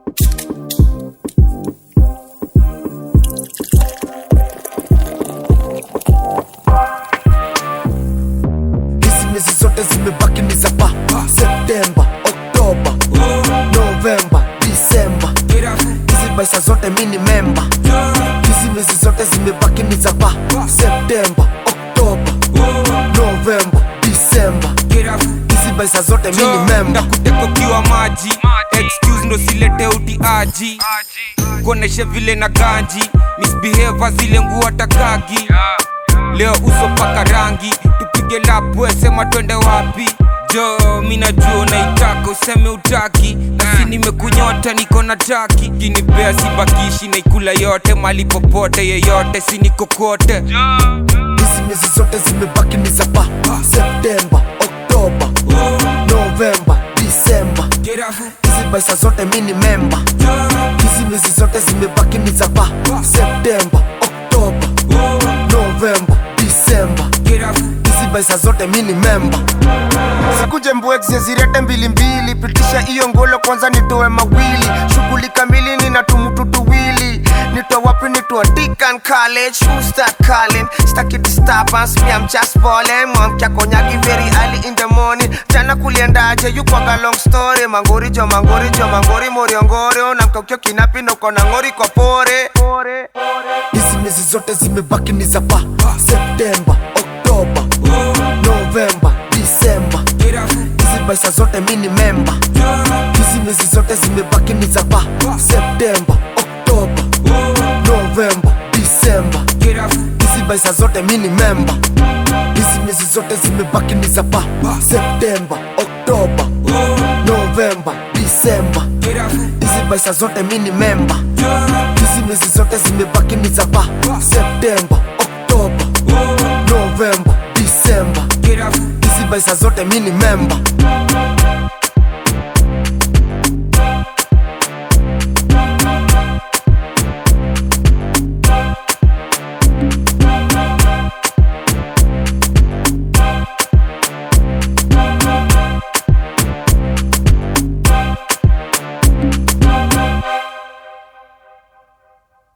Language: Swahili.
hizi miezi zote zimebaki ni za pa septemba oktoba novemba disemba hizi baisa zote mi ni memba hizi miezi zote zimebaki ni za pa septemba oktoba novemba disemba hizi baisa zote mi ni memba ndakutekokiwa maji excuse ndo silete utiaji kuoneshe vile na ganji misbehave zile nguo takagi leo uso paka rangi tupige lapwe sema twende wapi jo mi najua unaitaka useme utaki nasi nimekunyota niko na taki kinipea sibakishi naikula yote mali popote yeyote sinikokote hizi miezi zote zimebaki ni za pa septemba oktoba novemba disemba hizi baisa zote mi ni memba hizi miezi zote zimebaki ni za pa septemba oktoba novemba disemba hizi baisa zote mi ni memba sikuje mbwekze zirete mbilimbili pitisha hiyo ngolo kwanza nitoe mawili shughuli kamili nina tumutu tuwili nitoa wapi nitoa Deacon College who start calling staki disturbance me I'm just balling mwamkia konyagi very early in the morning jana kuliendaje you kwaga long story mangori jo mangori jo mangori moriongore unamkaukio kinapi noko na ngori kwa pore hizi miezi zote zimebaki ni za pa septemba oktoba novemba disemba hizi baisa zote mi ni memba hizi miezi zote zimebaki ni za pa septemba oktoba novemba disemba hizi baisa zote mi ni memba hizi miezi zote zimebaki ni za pa septemba oktoba novemba disemba hizi baisa zote mi ni memba hizi miezi zote zimebaki ni za pa septemba oktoba novemba disemba hizi baisa zote mi ni memba